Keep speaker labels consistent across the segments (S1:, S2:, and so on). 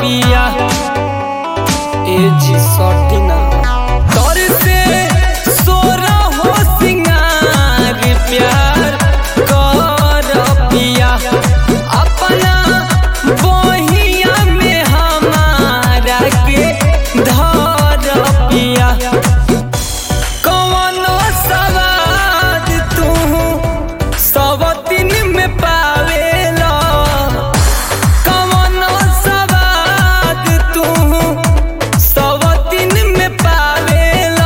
S1: पिया ए जी सटिना तर से सोरा हो सिंगार प्यार कर पिया अपना बहिया में हमारा के धर पिया कवनो सवाद तू सब दिन में पावेला कवनो सवाद तू सब दिन में पावेला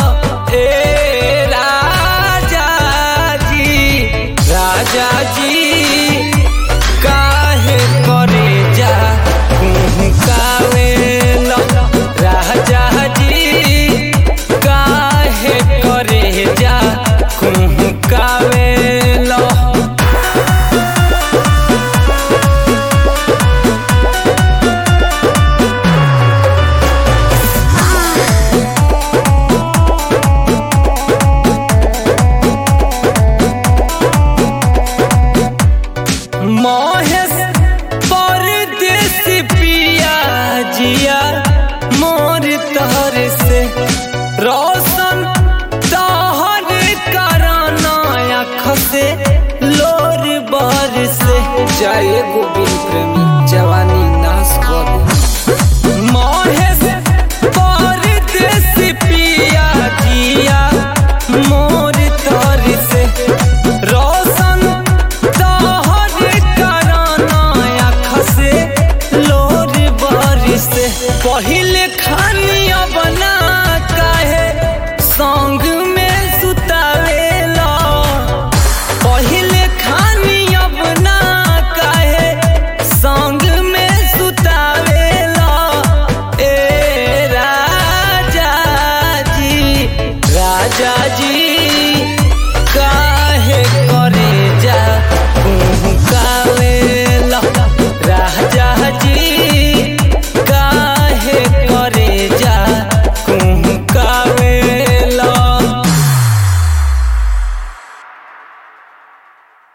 S1: ए राजा जी राजा जी काहे करे जा कावेला राजा जी काहे करे जा कावेला महेश परदेसी पिया जिया मोर तहर से रोशन तहर कराना आँख से लोर बर से जाए गोबी